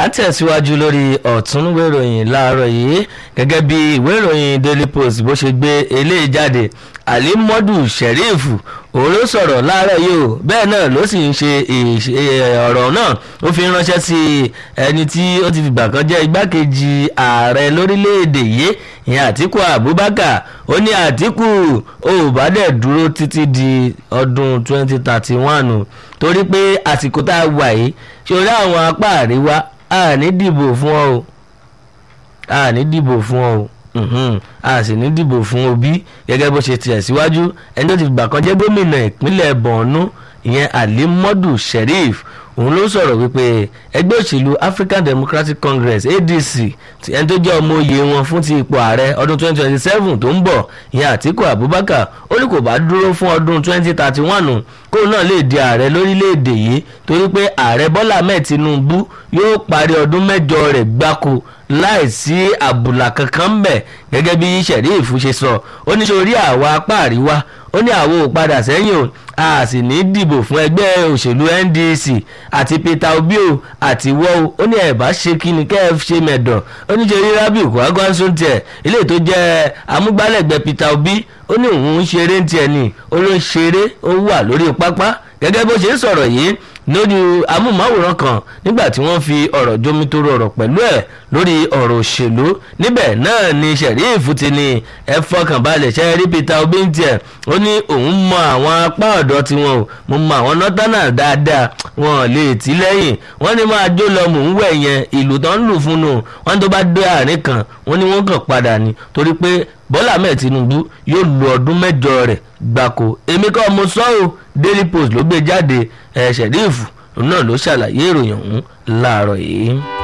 à ń tẹ̀síwájú lórí ọ̀tún ìwé ìròyìn láàárọ̀ yìí gẹ́gẹ́ bí ìwé ìròyìn daily post bó ṣe gbé eléyìí jáde alimodu sheriff òun ló sọ̀rọ̀ láàárọ̀ yìí o bẹ́ẹ̀ náà ló sì ń ṣe ọ̀rọ̀ náà ó fi ránṣẹ́ sí ẹni tí ó ti fìgbà kan jẹ́ igbákejì ààrẹ lórílẹ̀‐èdè yìí ìyẹn àtìkù abubakar ó ní àtìkù ó bá dẹ̀ dúró títí di ọdún 2031 torí pé àsìkò tá a wà yìí ṣòro àwọn apá àríwá a ní dìbò fún ọ o a ní dìbò fún ọ o a sì ní dìbò fún Obi gẹ́gẹ́ bó ṣe tiẹ̀ síwájú ẹni tó ti gbà kan jẹ́ gómìnà ìpínlẹ̀ Borno ìyẹn Alimodu Sheriff òun ló sọ̀rọ̀ wípé ẹgbẹ́ òṣèlú African Democratic Congress ADC ẹni tó jẹ́ ọmọ oyè wọn fún ti ipò ààrẹ ọdún 2027 tó ń bọ̀ ìyẹn Àtíkù Abubakar ó ní kò bá dúró fún ọdún 2031 kóun náà lè di ààrẹ lórílẹ̀‐èdè yìí torí pé ààrẹ Bọ́lá Ahmed Tinubu yóò parí ọdún mẹ́jọ rẹ̀ gbáko láìsí àbùlà kankan mbẹ̀ gẹ́gẹ́ bí Sheriff ṣe sọ ó ní sórí àwa apá àríwá ó ní àwọn ò padà sẹ́yìn o a sì ní dìbò fún ẹgbẹ́ òṣèlú NDC àti Peter Obi o àti wọ́ o ó ní ẹ̀bá ṣe kí ni kẹ́ ẹ ṣe mẹ̀dọ̀ ó ní ṣe rí Rabiu Kwankwaso tiẹ̀ ilé tó jẹ́ amúgbálẹ́gbẹ̀ẹ́ Peter Obi ó ní òun ń ṣeré tiẹ̀ ni ó ló ń ṣeré ó wà lórí pápá gẹ́gẹ́ bó ṣe ń sọ̀rọ̀ yìí lórí amóhùnmáwòrán kan nígbà tí wọ́n fi ọ̀rọ̀ jomitoro ọ̀rọ̀ pẹ̀lú ẹ̀ lórí ọ̀rọ̀ òṣèlú níbẹ̀ náà ni Sheriff ti ní ẹ fọkànbalẹ̀ ṣe rí Peter Obi ń tiẹ̀ ó ní òun mọ àwọn apá ọ̀dọ́ tiwọn o mo mọ àwọn nọ́tánà dáadáa wọn lè tì lẹ́yìn wọ́n ní máa jó lọ mò ń wẹ̀ yẹn ìlú tó ń lù fún un wọ́n tó bá dé àárín kan wọ́n ní wọ́n kàn padà ní torí pé Bọ́lá Ahmed Tinubu yóò lo ọdún mẹ́jọ rẹ̀ gbáko èmi kọ́ mo sọ ọ́ Daily Post ló gbé jáde ẹ̀ Sheriff náà ló ṣàlàyé ìròyìn ọ̀hún láàárọ̀ yìí.